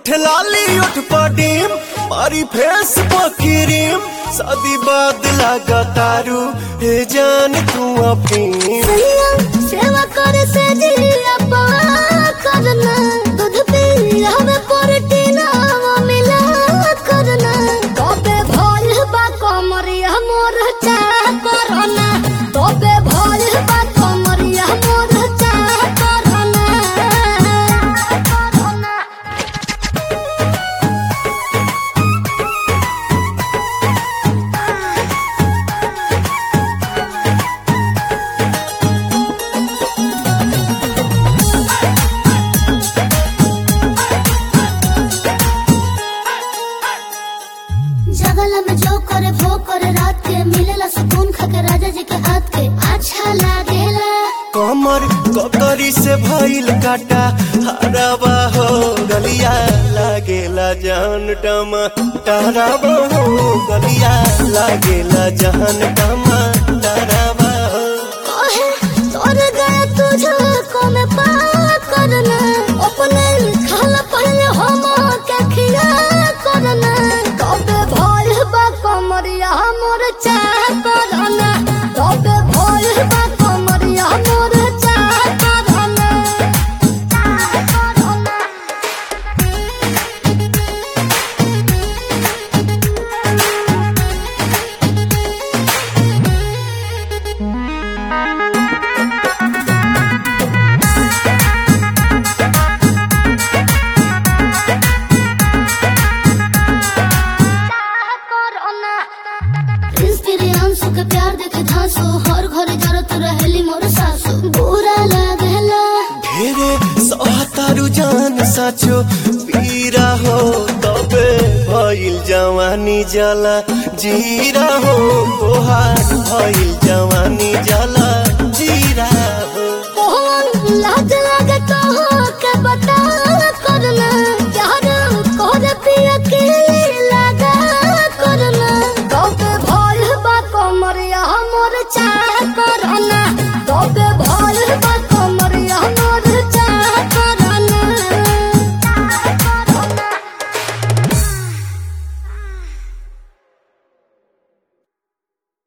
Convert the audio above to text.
उठ लाली उठ पडीम मारी फेस पकीरीम शादी बाद लगा तारू हे जान तू अपनी सैया सेवा करे से जिया पवा करना दूध पिया में प्रोटीन मिला करना तबे भल बा कमरिया मोर चा करना तबे भल बा कमरिया मोर चा करना करना जगला में जो करे वो करे रात के मिलेला सुकून खाके राजा जी के हाथ के अच्छा लागेला कमर ककरी से भइल काटा हराबा हो गलिया लागेला जान टमा टराबा हो गलिया लागेला जान टमा टराबा हो कहे तोर गया तुझको में पा करना अपने खाला पहले हम के खिया करना तबे भल बा कमरिया मोर चाह करना तबे भल बा कमरिया मोर चाह करना चाह करना इंस्पिरियांसु के प्यार देखे धांसो हर घरे जरत रहेली मोर सासु बुरा लागेला ढेरे सहतारू जान साचो पीरा हो तबे भइल जवानी जला जीरा हो तोहार भइल जवानी जला जीरा हो कौन लाज लागे कहो के बता करना प्यार कर पिया के लगा करना कब भल बा कमरिया मोर चा